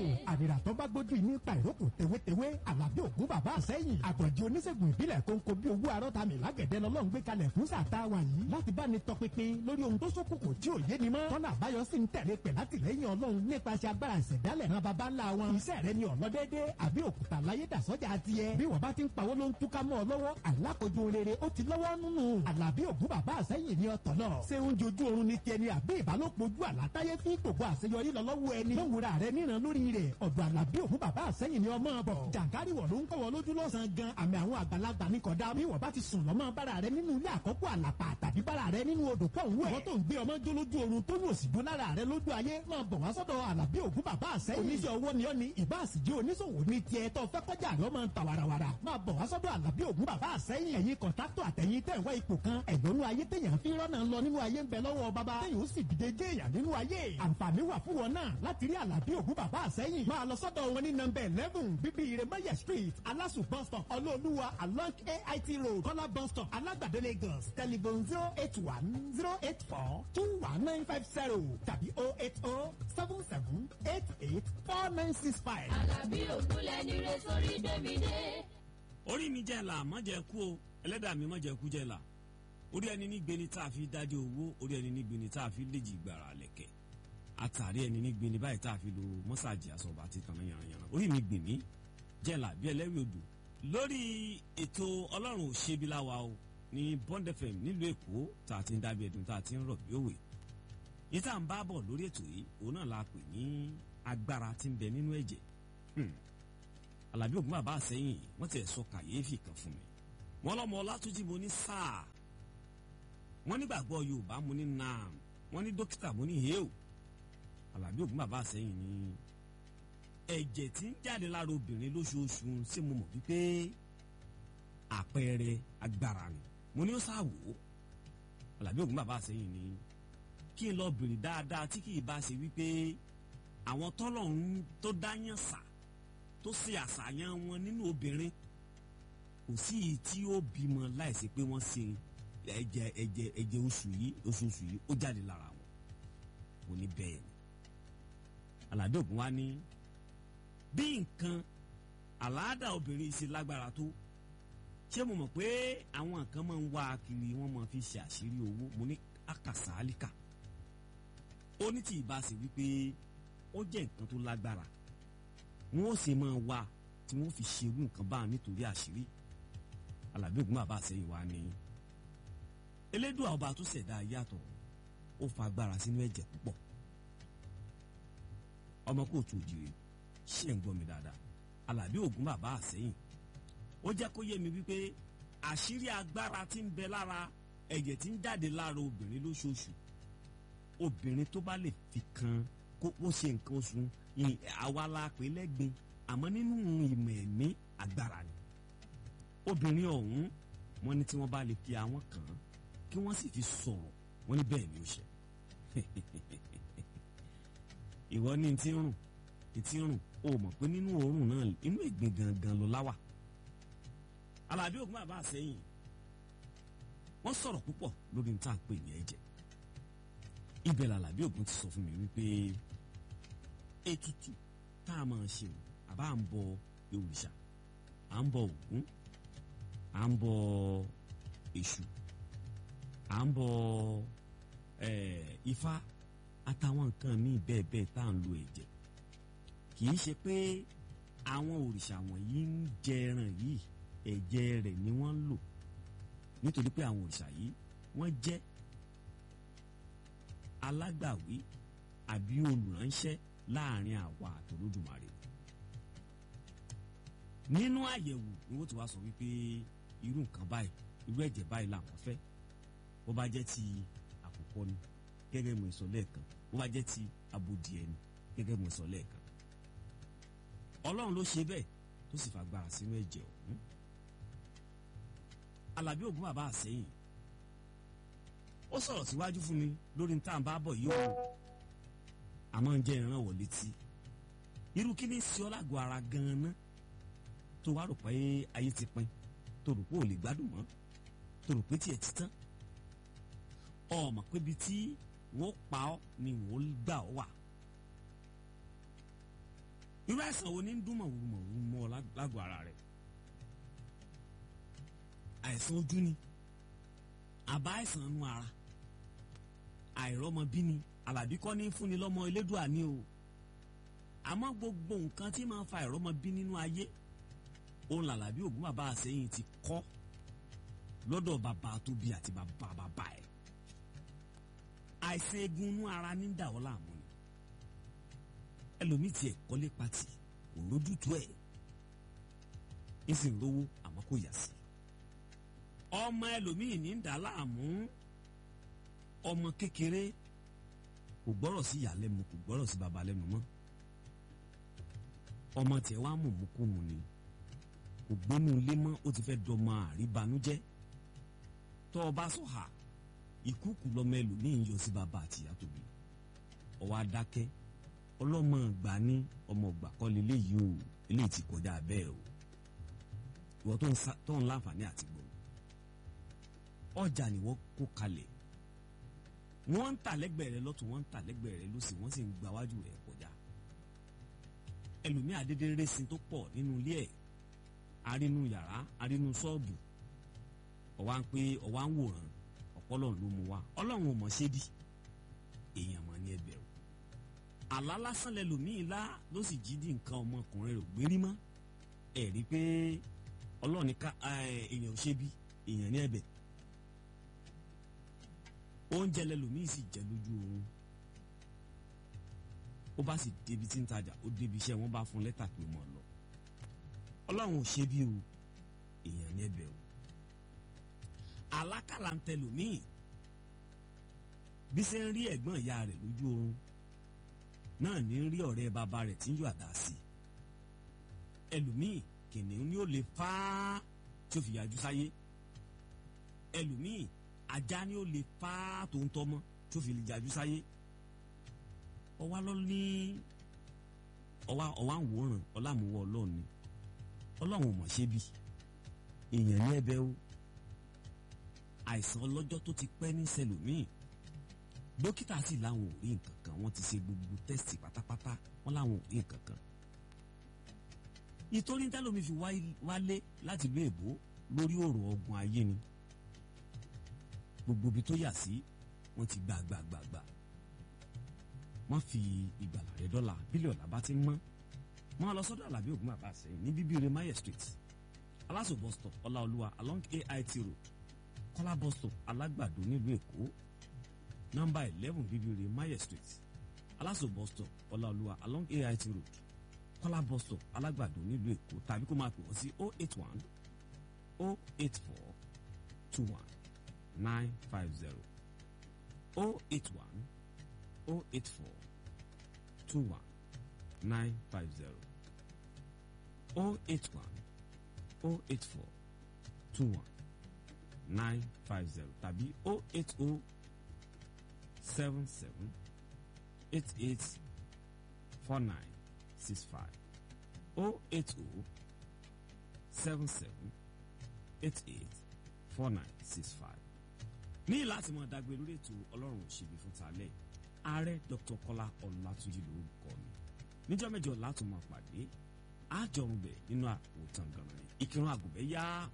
àdìrà tó bá gbójú nípa ìrókò tewétewé àlàbí ògún bàbá àsẹ́yìn àgbọ̀njẹ oníṣègùn ìbílẹ̀ kónkó bí owó arọ́ta mi lágẹ̀dẹ̀ lọ́lọ́run gbé kalẹ̀ fún sàtà wa yìí láti bá ní tọpinpin lórí ohun tó ṣókùnkùn tí ò yé ni mọ́ tọ́nà àbáyọ sì ń tẹ̀lé pẹ̀ látìlẹ́yìn ọlọ́run nípasẹ̀ agbára ìṣẹ̀dálẹ̀ ran baba ńlá wọn iṣẹ́ rẹ ni ọ̀lọ́dẹ́dẹ́ àbí òkúta láyé dàsọ́jà tiẹ̀ bí wọ́n bá ti ń pawó ló ń túká mọ́ ọ lọ́wọ́ alákojú rere ó ti lọ́wọ́ nínú àlàbí ògún bàbá àsẹ́yìn ní ọ̀tọ̀ náà ṣé oúnjẹ ojú oorun ni tiẹ̀ ni àbí ìbálòpọ̀ ojú àlátáyé fi gbogbo àṣeyọrí lọ lọ́wọ́ ẹni lówùrà rẹ níran lórí rẹ̀ ọ̀dọ̀ àlàbí ògún bàbá àsẹ́yìn ni ọmọ bọ̀ jàǹkárì wọ̀ ló ń kọ́wọ́ lójú lọ́sàn-án gan àmì àwọn àgbàlagbà ní kọ̀dá bí wọ́n bá ti sùn lọ́mọ bára rẹ nínú ilé àkọ́kọ́ àlàpà tàbí bára rẹ nínú odò pọ̀ ń wẹ̀ wọ́n tó ń gbé ọmọ jó lójú oorun tó ní òsì lára rẹ lójú ayé máa bọ̀ wá sọ́dọ̀ àlàbí ògún bàbá àsẹ́yìn oníṣẹ́ owó ni ọ́ ni ìbá àsìjẹ́ oníṣòwò ní tiẹ̀ tó fẹ́ kọjá àlọ́ máa ń ta warawara máa bọ̀ wá sọ́dọ̀ àlàbí ògún bàbá àsẹ́yìn ẹ̀yin kọ̀ńtàtọ̀ àtẹ̀yìn tẹ̀ wá ipò kan ẹ̀dọ́nú ayé téèyàn fi rọ́nà lọ nínú ayé ń bẹ lọ́wọ́ bàbá téèyàn ó sì dìde jẹ́ èèyàn nínú ayé àǹfààní wà fún wọn náà láti rí àlàbí ògún bàbá àsẹ́yìn máa lọ sọ́dọ̀ wọn ní nọ́mbà eleven bíbí iremaya street alasu bus stop ọlọ́ọ̀lùwà along ait road kọ́lá bus stop alágbàdo lagos telephone zero eight one zero eight four two one nine five zero tàbí oh eight oh seven seven eight eight four nine six five. Àlàbí ògúnlẹ̀ ní re sórí gbẹ̀mí dé. orí mi jẹ́ là má jẹ́ kú o ẹlẹ́dàá mi má jẹ́ kú jẹ́ là orí ẹni ní gbeni tá a fi dájọ́ owó orí ẹni ní gbeni tá a fi léjì gbàrà lẹ̀kẹ̀ àtàrí ẹni ní gbeni báyìí tá a fi lo mọ́sàgì àsọ̀bà àti tànà yànnàyànnà orí mi gbìn mí jẹ́ là bí ẹlẹ́rìí odò lórí ètò ọlọ́run òṣèbí láwa o ní Bond FM nílùú èkó tá a ti ń dábì ẹ̀dùn tá a ti ń rọ̀ bí òwe yìí tá à ń bá bọ̀ lórí ètò yìí òun náà la pè ní agbára tí ń bẹ nínú ẹ̀jẹ̀ alábí ògùn bàbá àsẹ́yìn wọ́n ti sọ kàyéfì kan fún mi wọ́n lọ́mọ ọlátúnjì mo ní sáà wọ́n nígbàgbọ́ yorùbá mo ní naam wọ́n ní dókítà mo ní hẹ́ò alábí ògùn bàbá àsẹ́yìn ní ẹ̀jẹ̀ tí ń jáde lára obìnrin lóṣooṣù ṣé mo mọ̀ wípé àpẹẹrẹ agbára ni mo ní ó sáwò alábí ògùn bàbá àsẹ́yìn ní kí n lọ bèrè dáadáa tí kì í bá ṣe wípé àwọn tọ́lọ́run tó dáyàn sà tó ṣe àṣàyàn wọn nínú obìnrin kò sí èyí tí ó bímọ láìsí pé wọ́n ṣe ẹ̀jẹ̀ ẹ̀jẹ̀ ẹ̀jẹ̀ oṣù yìí oṣooṣù yìí ó jáde lára wọn mo ní bẹ́ẹ̀ ni aládé ògùn wa ní bí nǹkan àláàdà obìnrin ṣe lágbára tó ṣé mo mọ̀ pé àwọn nǹkan máa ń wá kiri wọ́n máa fi ṣe àṣírí owó mo ní àkàsálíkà ó ní tí ìbá ṣe wípé ó jẹ́ nǹkan tó lágbára wọn ó sì máa wá tí wọn fi ṣerú nǹkan bá nítorí àṣírí alábí ògùn bàbá àṣẹyìn wa ni elédùn ọba tó ṣẹ̀dá yàtọ̀ ó fa agbára sínú ẹ̀jẹ̀ púpọ̀ ọmọ kóòtù òjìrè ṣe ń gbọ́ mi dáadáa alábí ògùn bàbá àṣẹyìn ó jẹ́ kó yé mi wípé àṣírí agbára tí ń bẹ lára ẹ̀jẹ̀ tí ń jáde lára obìnrin lóṣooṣù obìnrin tó bá lè fi kan kó ó ṣe nǹkan oṣù àwa la pè lẹ́gbin àmọ́ nínú ìmọ̀ ẹ̀mí agbára ni obìnrin ọ̀hún wọ́n ní tí wọ́n bá lè fi àwọn kàn án kí wọ́n sì fi sọ̀rọ̀ wọ́n ní bẹ́ẹ̀ ni ó ṣe ìwọ ní ti ń rùn ti ń rùn o mọ̀ pé nínú òórùn náà inú ìgbín gangan ló láwà alábí ògùn bàbá àsẹ́yìn wọ́n sọ̀rọ̀ púpọ̀ lórí ní tá à ń pè ní ẹ̀jẹ̀ ibẹ̀ làlàbí ògùn ti sọ fún mi wípé ètùtù tá a máa ṣe o àbá ń bọ òrìṣà à ń bọ ògún à ń bọ èṣù à ń bọ ifá àtàwọn nǹkan míì bẹ́ẹ̀ bẹ́ẹ̀ tá à ń lo ẹ̀jẹ̀ kì í ṣe pé àwọn òrìṣà wọ̀nyí ń jẹ ẹran yìí ẹ̀jẹ̀ rẹ̀ ni wọ́n ń lò nítorí pé àwọn òrìṣà yìí wọ́n jẹ́ alágbàwí àbí olùránṣẹ́ láàrin àwa àtòlódùmarè nínú àyẹ̀wò ni wọ́n ti wá sọ wípé irú nǹkan báyìí irú ẹ̀jẹ̀ báyìí làwọn fẹ́ bó bá jẹ́ ti àkùkọ ni gẹ́gẹ́ mo sọ lẹ́ẹ̀kan bó bá jẹ́ ti abodìẹ ni gẹ́gẹ́ mo sọ lẹ́ẹ̀kan ọlọ́run ló ṣe bẹ́ẹ̀ tó sì fagbára sínú ẹ̀jẹ̀ ọ̀hún alábí ògún bàbá àsẹ́yìn ó sọ̀rọ̀ síwájú fún mi lórí ní tá à ń bá bọ̀ yìí o àmọ́ ń jẹ́ ìrànwọ́ létí irú kí ni sí ọ lágọ̀ọ́ ara gan-an ná tó wá rò pé ayé ti pin tó rò pé ò lè gbádùn mọ́ tó rò pé tiẹ̀ ti tán ọmọ pé ibi tí wọ́n pa ọ́ ni wọ́n gbà ọ́ wà irú àìsàn wo ni ń dún mọ̀wúrúmọ̀wúrú mọ́ ọ lágọ̀ọ́ ara rẹ̀ àìsàn ojú ni àbá àìsàn inú ara àìrọ́mọbí ni àlàbí kọ́ ní fúnni lọ́mọ elédùà ni o àmọ́ gbogbo nǹkan tí máa ń fa àìrọ́mọbí nínú ayé òun làlàbí ògún bàbá àsẹ́yìn ti kọ́ lọ́dọ̀ bàbá tó bí àti bàbá bàbá ẹ̀ àìsàn egun inú ara ní dà ọ́ láàmú ni ẹlòmíì tiẹ̀ kọ́lé pati kò lójútu ẹ̀ ń sì ń rówó àmọ́ kò yà sí ọmọ ẹlòmíì ní dà láàmú ọmọ kékeré kò gbọ́rọ̀ sí ìyá lẹ́nu kò gbọ́rọ̀ sí baba lẹ́nu mọ́ ọmọ tiẹ̀ wá mú mú kú mu ni kò gbénu ilé mọ́ ó ti fẹ́ dọmọ àríbanújẹ́ tọ́ ọ bá sọ̀hà ìkúùkù lọmọ ẹlòmíì ń yọ sí baba àtìyá tóbi ọwọ́ adákẹ́ ọlọ́mọ ìgbà ní ọmọ ìgbà kọ́ leléyìí o eléyìí ti kọjá bẹ́ẹ̀ o ìwọ tó ń láǹfààní àti gbọ́ ọjà ni wọ́n kó kalẹ̀ wọ́n ń tà lẹ́gbẹ̀ẹ́ rẹ lọ́tún wọ́n ń tà lẹ́gbẹ̀ẹ́ rẹ lọ́sì wọ́n sì ń gba wájú rẹ kọjá ẹlòmíì adédè rẹ́sìn tó pọ̀ nínú ilé ẹ̀ arínú yàrá arínú ṣọ́ọ̀bù ọ̀wá ń pé ọ̀wá ń wòran ọ̀pọ̀lọ́ ló mú wa ọlọ́run ò mọ̀ ṣé bí èèyàn mọ̀ ní ẹbẹ̀ o àlá lásán lẹlòmíì lá ló sì jí di nǹkan ọmọkùnrin rẹ̀ gbérí mọ́ ẹ̀ rí pé ọlọ́run ní ká èèyàn ò ṣe bí èèyàn ní ẹbẹ̀ oúnjẹ lẹlòmíì sì jẹ lójú oorun ó bá sì débi tí ń tajà ó débi iṣẹ́ wọn bá fún lẹ́tà pé mọ̀ lọ ọlọ́run ò ṣe bí o èèyàn ní ẹbẹ̀ o àlákàlà ń tẹlòmíì bí ṣe ń rí ẹ̀gbọ́n ìyá rẹ̀ lójú oorun náà ní rí ọ̀rẹ́ bàbá rẹ̀ tí ń yọ àdá sí ẹlòmíì kìnìún ni ó lè fá tí ó fi yájú sáyé ẹlòmíì ajá ni ó lè fá tó ń tọ́mọ́ tí ó fi yájú sáyé ọwá lọ ní ọwá ọwá ń wòran ọlámùwọ ọlọ́run ni ọlọ́run ò mọ̀ ṣe bí èèyàn ní ẹ̀bẹ̀ o àìsàn ọlọ́jọ́ tó ti pẹ́ ní sẹlòmíì dókítà sì láwọn ò rí nǹkan kan wọ́n ti ṣe gbogbo tẹ́sítì pátápátá wọ́n láwọn ò rí nǹkan kan ìtorí tẹ́lómi fi wálé láti ìlú èbó lórí ọ̀rọ̀ ọgbọ̀n ayé ni gbogbo ibi tó yà sí wọ́n ti gbà gbà gbà gbà wọ́n fi ìgbàlà rẹ̀ dọ́là bílíọ̀nù àbá ti mọ́ wọ́n lọ sọ́dọ̀ àlàbí ògùn bàbá àsẹ́yìn ní bíbíire maye street aláṣọ bus stop ọláolúwa along ait road kọ́lá bus stop alágbàdo nílùú èkó nọ́mbà eleven bíbíire maye street aláṣọ bus stop ọláolúwa along ait road kọ́lá bus stop alágbàdo nílùú èkó tàbí kó máa pè wọ́n sí oh eight one oh eight four two one nine five zero oh eight one oh eight four two one nine five zero oh eight one oh eight four two one nine five zero tàbí oh eight oh seven seven eight eight four nine six five oh eight oh seven seven eight eight four nine six five ní láti mọ dágbé lórí ètò ọlọ́run òṣèlú fún talẹ́ ààrẹ dr kọ́lá ọlátúnjì lórúkọ mi níjọ́ mẹ́jọ látún máa pàdé àjọrùn bẹ̀ nínú àwòtán ganan ìkírun àgùnbẹ́ yá